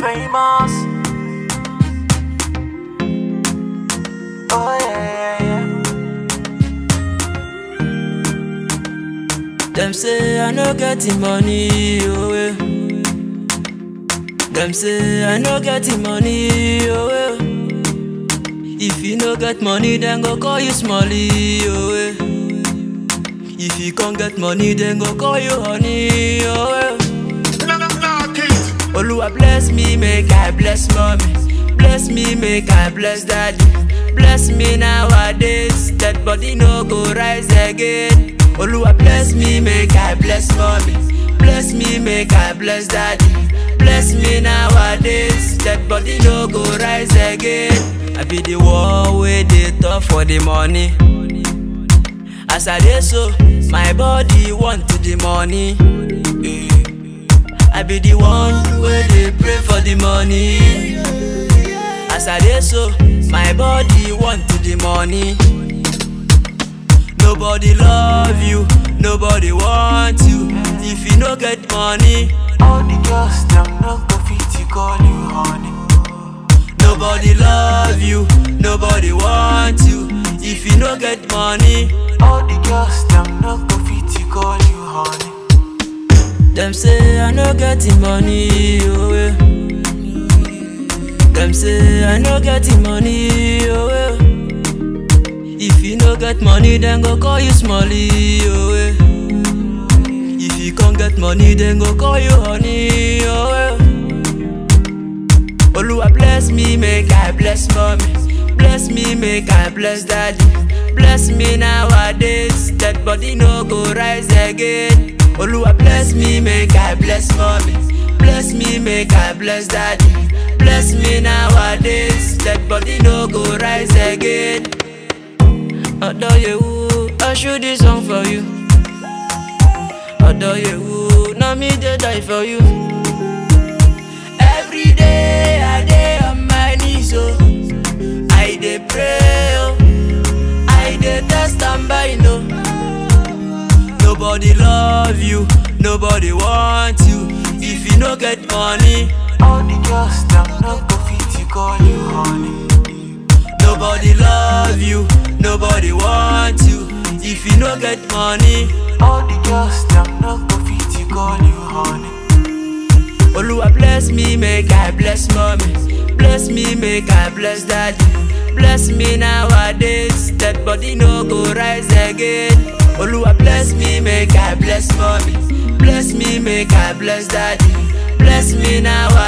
famous. Oh yeah, yeah, yeah. Them say I no get the money, oh eh. Them say I no get the money, oh eh. If you no get money, then go call you Smally, oh eh. If you can't get money, then go call you honey, oh eh. Oluwa bless me, make I bless mommy. Bless me, make I bless daddy. Bless me nowadays, that body no go rise again. Oluwa bless me, make I bless mommy. Bless me, make I bless daddy. Bless me nowadays, that body no go rise again. I be the one way they talk for the money. As I dey so, my body want to the money. Eh. I be the one where they pray for the money. As I dey so, my body want to the money. Nobody love you, nobody want you. If you no get money, All the girls them no go fit to call you honey. nobody love you, nobody want you. If you no get money, All the girls them no go fit to call you honey. them say I no get the money, oh eh. Them say I no get the money, oh eh. If you no get money, then go call you Smally, oh eh. If you can't get money, then go call you honey, oh eh. Oluwa bless me, make I bless mommy. Bless me, make I bless daddy. Bless me nowadays, that body no go rise again. Oluwa bless me, make I bless mommy. Bless me, make I bless daddy. Bless me nowadays, that body no go rise again. Odo yewu, I shoot this song for you. Odo yewu, na me dey die for you. Every day I dey on my knees, oh. I dey pray, oh. I dey test and buy, no. Nobody love you, nobody want you. If you no get money, All the girls them no go fit to call you honey. nobody love you, nobody want you. If you no get money, All the girls them no go fit to call you honey. Oluwa bless me, make I bless mommy. Bless me, make I bless daddy. Bless me nowadays, that body no go rise again. Oluwa bless me, make I bless mommy. Bless me, make I bless daddy. Bless me nowadays.